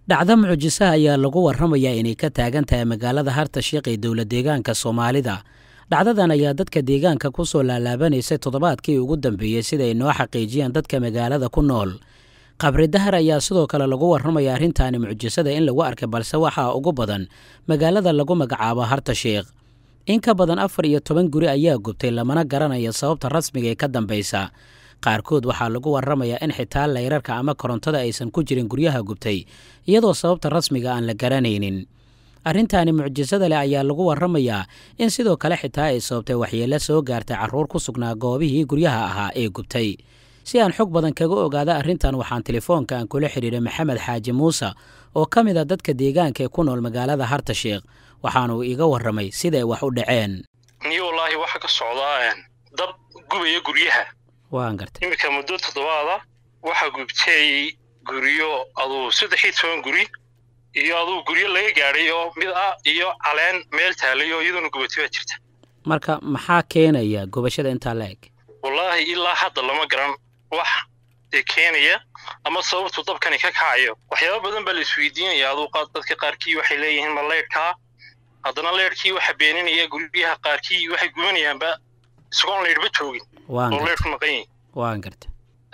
dhacdo mucjisaha ayaa lagu warramayaa inay ka taagan tahay magaalada harta sheekh ee dowla deegaanka soomaalida dhacdadan ayaa dadka deegaanka ku soo laalaabanaysay toddobaadkii ugu dambeeyey sida ay noo xaqiijiyaan dadka magaalada ku nool qabri dahar ayaa sidoo kale lagu warramaya arrintaani mucjisada in lagu arkay balse waxaa ugu badan magaalada lagu magacaabo harta sheekh in ka badan afar iyo toban guri ayaa gubtay lamana garanaya sababta rasmiga ee ka dambaysa qaarkood waxaa lagu warramayaa in xitaa layrarka ama korontada aysan ku jirin guryaha gubtay iyadoo sababta rasmiga aan la garanaynin arrintaani mucjisada leh ayaa lagu warramayaa in sidoo kale xitaa ay sababtay waxyeello soo gaartay carruur ku sugnaa goobihii guryaha ahaa ee gubtay si aan xog badan kaga ogaada arrintan waxaan telefoonka aan kula xidhiiray maxamed xaaji muuse oo ka mid a dadka deegaanka ee ku nool magaalada harta sheekh waxaanuu iiga warramay siday wax u dhaceen niyo wallaahi waxa ka socdaa dab gubaya guryaha waan gartay iminka muddo toddobaada waxaa gubtay guryo aduu saddex iyo toban guri iyo aduu guryo laga gaadhay oo mid ah iyo caleen meel taalay oo iyadoona gubatay baa jirta marka maxaa keenaya gubashada intaa la eg wallaahi ilaa hadda lama garan wax dee keenaya ama sababtu dabkani ka kacayo waxyaaba badan baa la isweydiinaya aduu dadka qaarkii waxay leeyihiin ma leydhkaa haddana leydhkii waxa beeninaya guryaha qaarkii waxay gubanayaanba isagoon leydhba joogin oo leydhku maqan yihin waan garta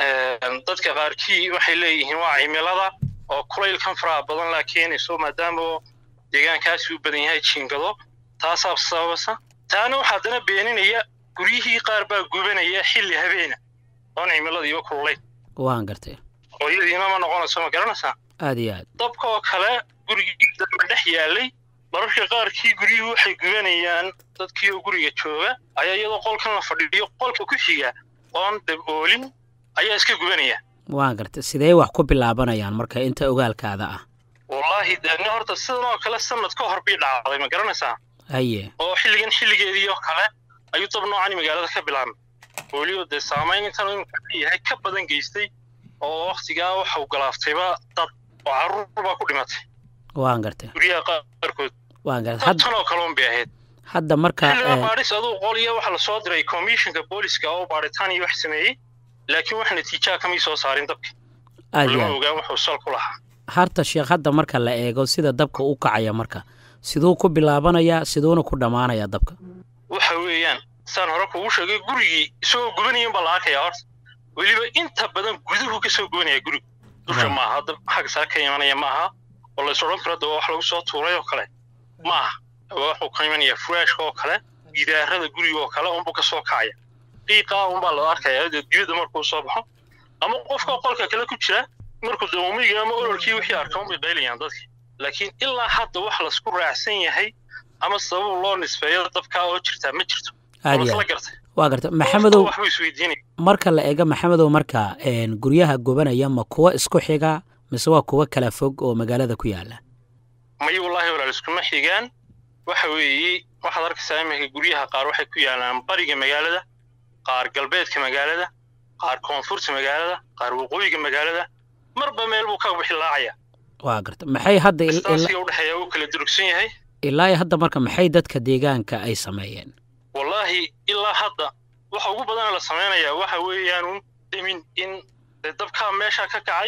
dadka qaarkii waxay leeyihiin waa cimilada oo kulaylkan faraha badan laa keenayso maadaama deegaankaasi u badan yahay jiingado taasaa sababasa taana waxaa haddana beeninaya guryihii qaar baa gubanaya xilli habeena oon cimiladiiba kululayn waan gartay hooyadiina ma noqonayso ma garanaysaa aad iyo aad dabka oo kale gurigii dambe dhex yaalay mararka qaarkii guryuhu waxay gubanayaan dadkii oo guriga jooga ayaa iyadoo qolkan la fadhiiyo qolka ku xiga oon dab oolin ayaa iska gubanaya waan gartay sidee wax ku bilaabanayaan marka inta ogaalkaada ah wallaahi deedna horta sidan oo kale sanad ka hor bii dhacday ma garanaysaa haye oo xilligan xilligeedii oo kale ayuu dab noocani magaalada ka bilaabmay weliba dee saamayn intan imika yahay ka badan geystay oo wakhtigaa waxau galaaftayba dad oo carruur baa ku dhimatay waan gartay guryaha qaarkood waan gartay tan oo kale un bay ahayd hadda marka xilliga baadhis aduu qoliya waxaa lasoo diray commissionka booliska oo baadhitaan iyo wax sameeyey laakiin wax natiijaa kamay soo saarin dabka lama ogaan wuxuu sal ku lahaa harta sheekh hadda marka la eego sida dabka u kacaya marka siduu ku bilaabanayaa siduuna ku dhammaanayaa dabka waxa weeyaan saan hore kugu sheegay gurigii isagoo gubanayin baa la arkayaa horta weliba inta badan guduhu ka soo gubanaya guriga dusha maaha dab xagga sare ka imanaya maaha oo lays odhan karo daba wax lagu soo tuuray oo kale maaha wuxuu ka imanaya furaashka oo kale gidaarada guriga oo kale unbuu ka soo kacaya qiiqaa unbaa la arkayaa dee dibadda markuu soo baxo ama qofka qolka kale ku jira markuu dawamiga ama ololkii wixii arka unbay qaylayaan dadki laakiin ilaa hadda wax laisku raacsan yahay ama sabab loo nisbeeyo dabkaa oo jirtaa ma jirto la gartay waa garta maxamedow waxbuu isweydiinaya marka la eego maxamedow marka guryaha gubanaya ma kuwa isku xiga mise waa kuwa kala fog oo magaalada ku yaala may wallaahi walaal iskuma xigaan waxa weeye waxaad arkaysaa iminka guryaha qaar waxay ku yaalaan bariga magaalada qaar galbeedka magaalada qaar koonfurta magaalada qaar waqooyiga magaalada marba meel buu ka bixilaacaya waa garta maxay hadda distaansiga udhexeeya uu kala durugsan yahay ilaa hadda marka maxay dadka deegaanka ay sameeyeen wallaahi ilaa hadda waxa ugu badan la samaynayaa waxa weeyaanun demin in dabkaa meesha ka kacay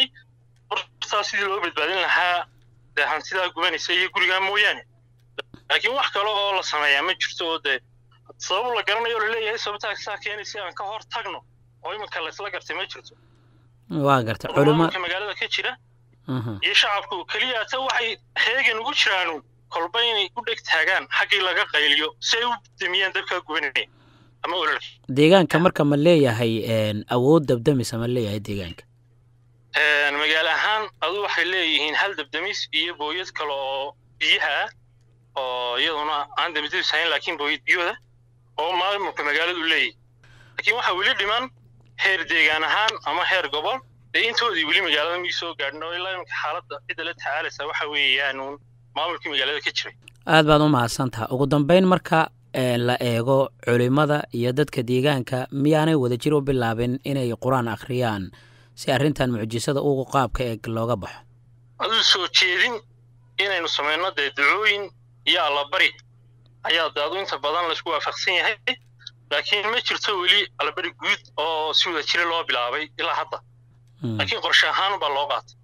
hortaa sidii loo badbaadin lahaa dee hantidaa gubanaysa iyo gurigaa mooyaane laakiin wax kale oo la sameeyaa ma jirto oo dee sabab la garanayo oo laleeyahay sababtaa saa keenaysa aan ka hor tagno oo iminka laysla gartay ma jirto waa garta culimo magaalada ka jira iyo shacabku keliya ata waxay heegan ugu jiraanu kolba inay u dheg taagaan xaggii laga qayliyo si ay u damiyaan dabkaa gubanaya ama ololka deegaanka marka ma leeyahay awood dabdamisa ma leeyahay deegaanka magaalo ahaan adu waxay leeyihiin hal dabdamis iyo booyad kale oo biyaha ah oo iyaduna aan dabdamis ahayn laakiin booyad biyooda oo maamulka magaaladu leeyahy laakiin waxaa weli dhiman heer deegaan ahaan ama heer gobol dee intoodii weli magaalada mii soo gaadhin oo ilaa iminka xaaladda cidda la tacaalaysa waxa weeyaanuun maamulkii magaalada ka jiray aad baad u mahadsantaha ugu dambayn marka la eego culimmada iyo dadka deegaanka miyaanay wadajir u bilaabin inay qur-aan akhriyaan si arrintan mucjisada ugu qaabka eeg looga baxo aduu soo jeedin inaynu samayno dee ducooyin iyo allabari ayaa de adu inta badan laysku waafaqsan yahay laakiin ma jirto weli allabari guud oo si wada jira loo bilaabay ilaa hadda laakiin qorshe ahaan baa loo qaatay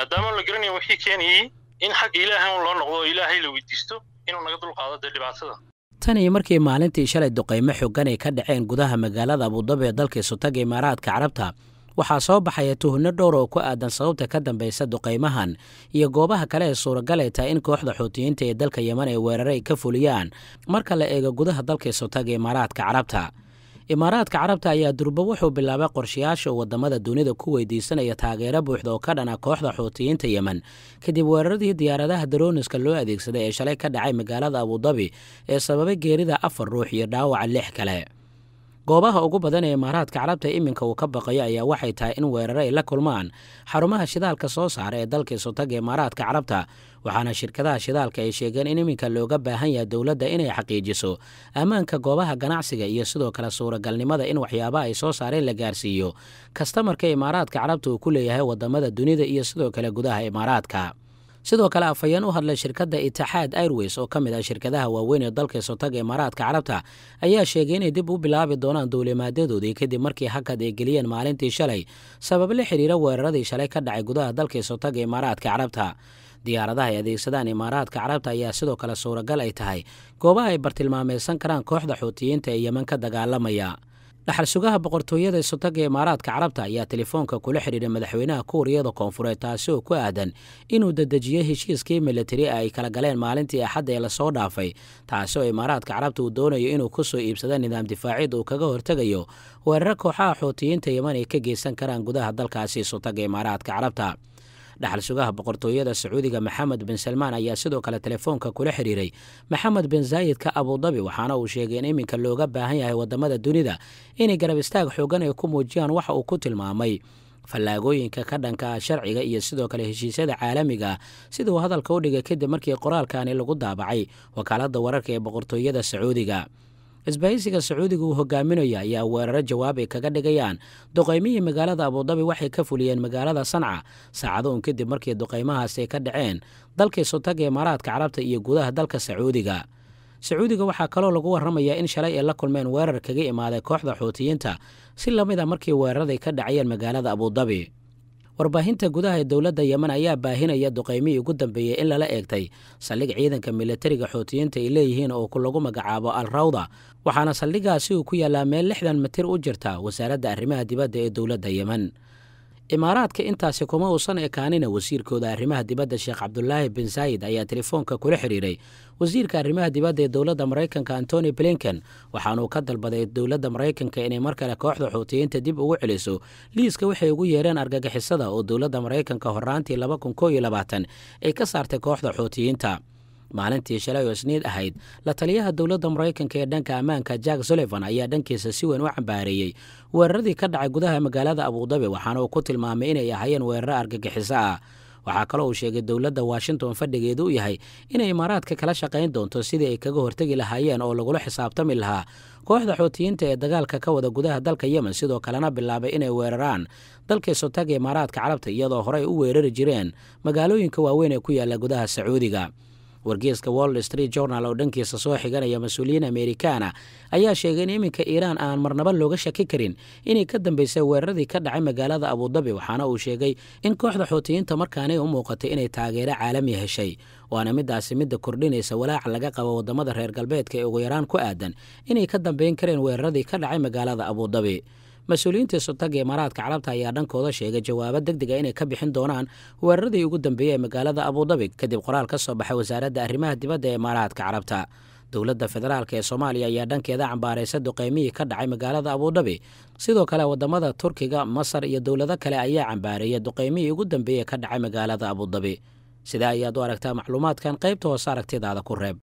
maadaama la garanayn wixii keenayey in xagga ilaahay un loo noqdo oo ilaahay la weydiisto inuu naga dulqaado dee dhibaatada tan iyo markii maalintii shalay duqaymo xoogan ay ka dhaceen gudaha magaalada abudabi ee dalka isutaga imaaraadka carabta waxaa soo baxaya tuhunno dhowr oo ku aadan sababta ka dambaysa duqaymahan iyo goobaha kale ee suuragal ay tahay in kooxda xuutiyiinta ee dalka yeman ay weerare ay ka fuliyaan marka la eego gudaha dalka isutaga imaaraadka carabta imaaraadka carabta ayaa durbo wuxuu bilaabay qorshayaasha uu waddamada dunida ku weydiisanaya taageero buuxda oo ka dhana kooxda xuutiyiinta yemen kadib weeraradii diyaaradaha darooniska loo adeegsaday ee shalay ka dhacay magaalada abudabi ee sababay geerida afar ruux iyo dhaawaca lix kale goobaha ugu badan ee imaaraadka carabta iminka uu ka baqayo ayaa waxay tahay in weerare ay la kulmaan xarumaha shidaalka soo saara ee dalka isutaga imaaraadka carabta waxaana shirkadaha shidaalka ay sheegeen in iminka looga baahan yahay dowladda inay xaqiijiso ammaanka goobaha ganacsiga iyo sidoo kale suuragalnimada in waxyaabaha ay soo saareen la gaarsiiyo kastamarka imaaraadka carabta uu ku leeyahay waddamada dunida iyo sidoo kale gudaha imaaraadka sidoo kale afhayeen u hadlay shirkadda itixaad airways oo ka mid ah shirkadaha waaweyn ee dalka isotaga imaaraadka carabta ayaa sheegay inay dib u bilaabi doonaan duulimaadyadoodii kadib markii hakad ay geliyeen maalintii shalay sabab la xidhiira weeraradii shalay ka dhacay gudaha dalka isotaga imaaraadka carabta diyaaradaha ay adeegsadaan imaaraadka carabta ayaa sidoo kale suuragal ay tahay goobaha ay bartilmaamaysan karaan kooxda xuutiyiinta ee yeman ka dagaalamaya dhaxal sugaha boqortooyada isotaga imaaraadka carabta ayaa telefoonka kula xidhiiray madaxweynaha kuuriyada koonfureed taasi oo ku aadan inuu dedejiyo heshiiskii militari ay kala galeen maalintii axadda ee lasoo dhaafay taasi oo imaaraadka carabta uu doonayo inuu ku soo iibsado nidaam difaacid uu kaga hortegayo weeraro kooxaha xuutiyiinta yeman ay ka geysan karaan gudaha dalkaasi isotaga imaaraadka carabta dhaxal sugaha boqortooyada sacuudiga maxamed bin salmaan ayaa sidoo kale telefoonka kula xidhiiray maxamed bin zaayidka abudabi waxaana uu sheegay in iminka looga baahan yahay waddamada dunida inay garab istaag xoogan ay ku muujiyaan waxa uu ku tilmaamay fallaagooyinka ka dhanka ah sharciga iyo sidoo kale heshiisyada caalamiga sida uu hadalka u dhigay kadib markii qoraalkani lagu daabacay wakaaladda wararka ee boqortooyada sacuudiga isbahaysiga sacuudiga uu hogaaminayo ayaa weeraro jawaab ay kaga dhigayaan duqaymihii magaalada abudabi waxay ka fuliyeen magaalada sanca saacado un kadib markii duqaymahaasi ay ka dhaceen dalka isotaga imaaraadka carabta iyo gudaha dalka sacuudiga sacuudiga waxaa kaloo lagu warramayaa in shalay ay la kulmeen weerar kaga imaaday kooxda xuutiyiinta si lamid a markii weeraraday ka dhacayeen magaalada abudabi warbaahinta gudaha ee dowladda yemen ayaa baahinaya duqaymihii ugu dambeeyey in lala eegtay saldhig ciidanka militariga xuutiyiinta ay leeyihiin oo lagu magacaabo al rawda waxaana saldhigaasi uu ku yaallaa meel lixdan mitir u jirta wasaaradda arrimaha dibadda ee dowladda yemen imaaraadka intaasi kuma uusan ekaanina wasiirkooda arrimaha dibadda sheekh cabdulaahi bin saayid ayaa telefoonka kula xidhiiray wasiirka arrimaha dibadda ee dowladda maraykanka antony blinken waxaanuu ka dalbaday dowladda maraykanka inay mar kale kooxda xuutiyiinta dib ugu celiso liiska waxay ugu yeereen argagixisada oo dowladda maraykanka horaantii laba kun koo iyo labaatan ay ka saartay kooxda xuutiyiinta maalintii shalay oo isniid ahayd la taliyaha dowladda maraykanka ee dhanka ammaanka jack sullivan ayaa dhankiisa si weyn u cambaareeyey weeraradii ka dhacay gudaha magaalada abudabi waxaana uu ku tilmaamay inay ahaayeen weeraro argagixiso ah waxaa kaloo uu sheegay dowladda washington fadhigeedu u yahay inay imaaraadka kala shaqayn doonto sidii ay kaga hortegi lahaayeen oo lagula xisaabtami lahaa kooxda xuutiyiinta ee dagaalka ka wada gudaha dalka yemen sidoo kalena bilaabay inay weeraraan dalka isotaga imaaraadka carabta iyadoo horey u weerari jireen magaalooyinka waaweyn ee ku yaalla gudaha sacuudiga wargeeska wall street journal oo dhankiisa soo xiganaya mas-uuliyiin amerikaana ayaa sheegay in iminka iiraan aan marnaba looga shaki karin inay ka dambaysay weeraradii ka dhacay magaalada abudabi waxaana uu sheegay in kooxda xuutiyiinta markaanay u muuqatay inay taageero caalami heshay waana midaasi midda kordhinaysa walaaca laga qabo waddamada reer galbeedka ee ugu yaraan ku aadan inay ka dambayn kareen weeraradii ka dhacay magaalada abudabi mas-uuliyiinta isotaga imaaraadka carabta ayaa dhankooda sheegay jawaabo deg dega inay ka bixin doonaan weeraradii ugu dambeeyey ee magaalada abudabi kadib qoraal ka soo baxay wasaaradda arrimaha dibadda ee imaaraadka carabta dowladda federaalk ee soomaaliya ayaa dhankeeda cambaaraysa duqaymihii ka dhacay magaalada abudabi sidoo kale waddamada turkiga masar iyo dowlado kale ayaa cambaareeyay duqaymihii ugu dambeeyey ka dhacay magaalada abudabi sidaa ayaad u aragtaa macluumaadkan qaybta hoose aragtidaada ku reeb